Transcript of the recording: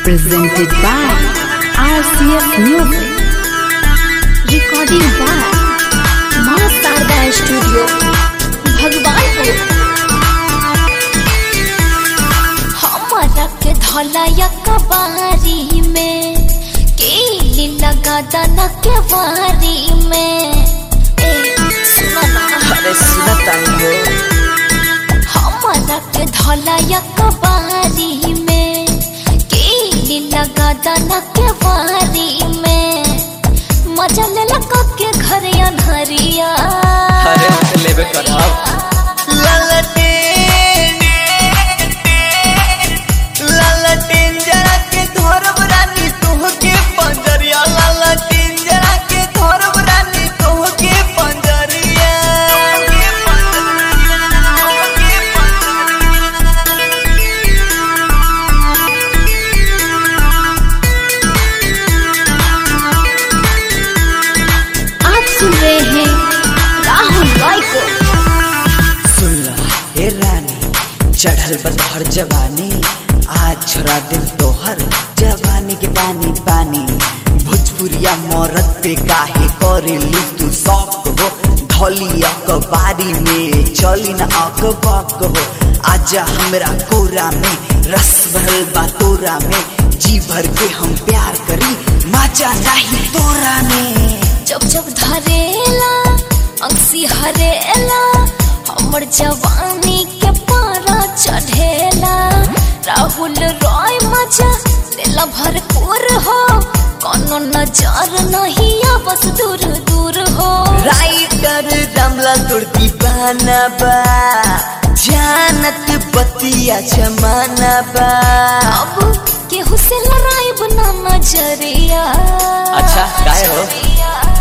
presented by RCS Music. Recording by Maa Sharda studio Bhagwanpur हमारा के धौलाया कबारी में केली लगा दाना के वारी में ए सुना ना अरे सुना तानी हो हमारा के धौलाया कबारी में केली लगा दाना के वारी में मजा ले लगा के घर अनहरिया अरे हम तो लेबे करब ललटेन ललटेन जरा के धरब रानी तोहके पंजरिया ललटेन जरा के धरब रानी तोहके पंजरिया आप सुन रहे हैं राहुल रॉय को सुन रहा हे रानी चढ़ल बतहर जवानी आज छोड़ा दिल तोहर जवानी के पानी पानी भोजपुरिया मरद पे काहे करे ली तू शौक हो धौली अखबारी में चली न अखबाक हो आजा हमरा कोरा में रस भरल बा तोरा में जी भर के हम प्यार करी माचा नहीं तोरा में जब जब धरेला अंसी हरेला हमर जवानी के पारा चढ़ेला राहुल रॉय मजा लेला भरपूर हो कोनो नजर नहीं आ बस दूर दूर हो राइटर रमला तोड़ दीवाना बा जानत बतिया जमाना बा अब केहू से लड़ाई बना नजरिया अच्छा, काहे हो? नजरिया।